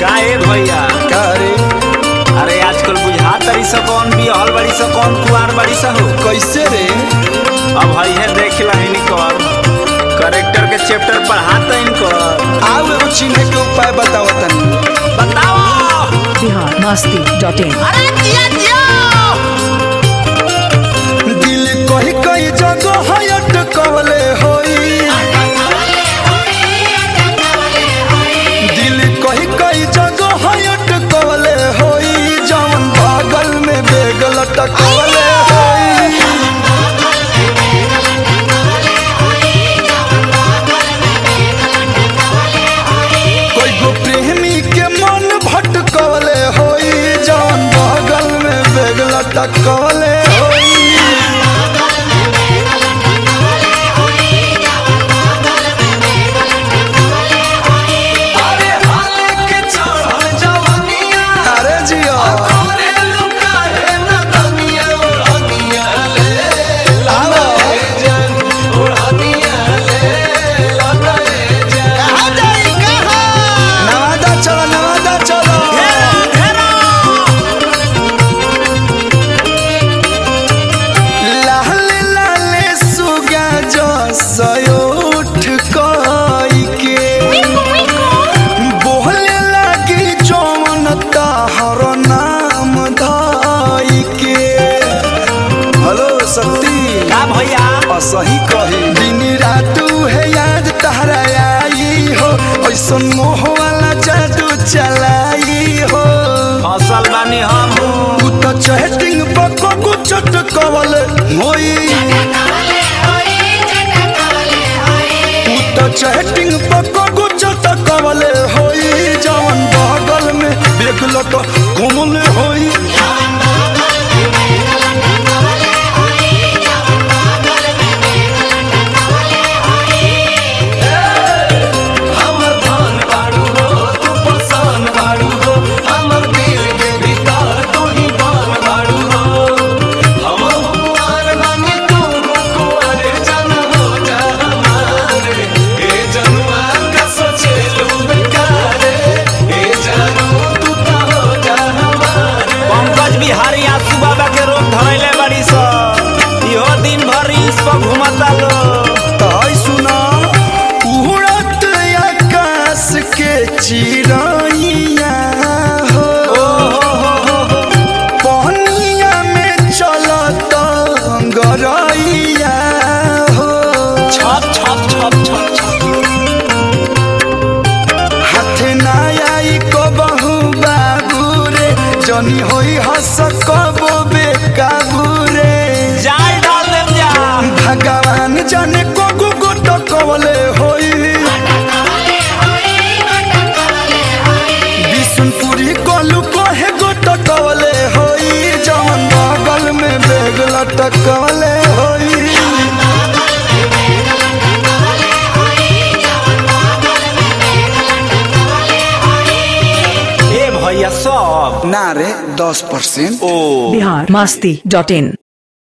का ए भैया का रे अरे आजकल बुझा तरी स कौन बिहल बड़ी स कौन कुआर बड़ी स हो कैसे रे अब हई है देख ला इनकर करेक्टर के चैप्टर पढ़ाता इनकर आओ एगो चिन्हे के उपाय बताओ तनी बताओ बिहार मस्ती डॉट इन अरे जिया जिया दिल कही कई जगह हयट कवले होई दिल कही कई जगह हयट कवले होई जवन बगल में बेग लटकवले होई कोई गो प्रेमी के मन भटकवले होई जवन बगल में बेग लटकवले होई अरे जिया आओ नवादा चलो नवादा चलो लाल लाल सुगा जो सयोठ कई के बोले लगी जौन ताहर नाम धाई के हेलो शक्ति का भैया असही कही दिन रात है याद तहरा आई हो ऐसन मोह वाला जादू चलाई हो फसल बानी हम तू तो चैटिंग पको कुछ कवल होई तू तो चैटिंग पको कुछ कवल होई जवन बगल में बेगल तो घुमल होई पंकज बिहारी आसू बाबा के रोग धरैले बड़ी स इहो दिन भर इस पर घुमता लो ताई सुना उड़त आकाश के चिड़ैया हो पहनिया में चलत गरैया हो छप छप छप छप छप हाथ ना आई को बहु बाबू रे जनी होई हस कबो बेकाबू रे जाल डाल देम जा भगवान जाने को गुगुट कवले होई बिशुनपुरी कलू कहे गोट कवले होई जवन बगल में बेग लटकवले होई ए भैया सब ना रे दस परसेंट ओ बिहार मस्ती डॉट इन